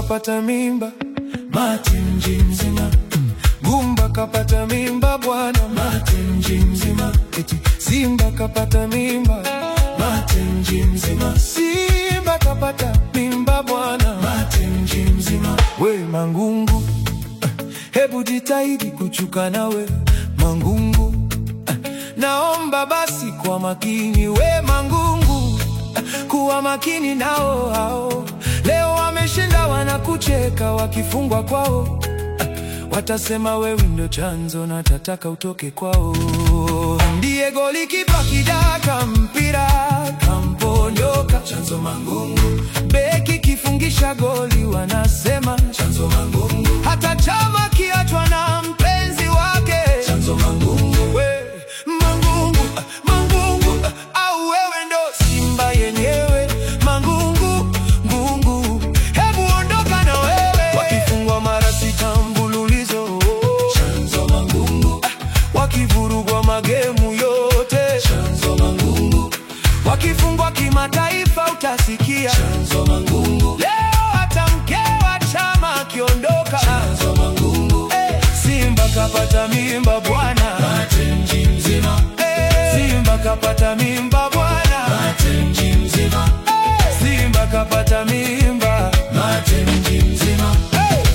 kapata mimba, mate mji mzima. Gumba kapata mimba bwana, mate mji mzima. Eti Simba kapata mimba, mate mji mzima. Simba kapata mimba bwana, mate mji mzima. We Mangungu, eh, hebu jitahidi kuchuka nawe Mangungu, eh, naomba basi kwa makini we Mangungu, eh, kuwa makini nao hao. Leo wameshinda wanakucheka wakifungwa kwao Watasema wewe ndio chanzo na tataka utoke kwao. Ndiye goli kipa kidaka mpira kamponyoka, chanzo Mangungu. Beki kifungisha goli wanasema chanzo Mangungu. Hata chama kiachwa na mpenzi wake chanzo Mangungu. We Mangungu, ah, Mangungu ah, au wewe ndo Simba yenyewe Mangungu, Ngungu, hebu ondoka na wewe. Wakifungwa mara sita mfululizo chanzo Mangungu, ah, wakivurugwa magemu yote chanzo Mangungu, wakifungwa kimataifa utasikia chanzo Mangungu. Leo hata mke wa chama akiondoka chanzo Mangungu. Eh, Simba kapata mimba bwana, mate mji mzima. Eh, Simba kapata mimba bwana, mate mji mzima. Eh, Simba kapata mimba, mate mji mzima. Eh!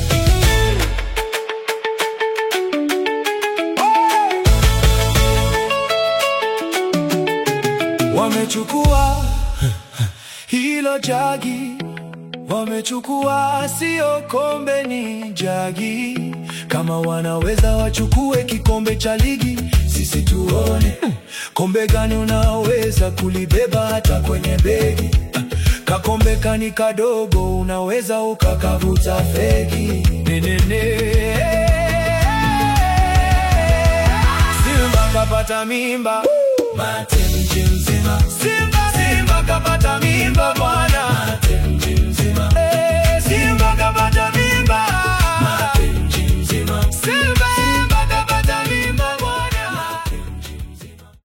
Wamechukua hilo jagi, wamechukua sio kombe, ni jagi. Kama wanaweza wachukue kikombe cha ligi, sisi tuone kombe gani unaweza kulibeba hata kwenye begi. Kakombe kani kadogo, unaweza ukakavuta fegi. Nenene. Simba kapata mimba, mate mji mzima. Simba, Simba kapata mimba bwana,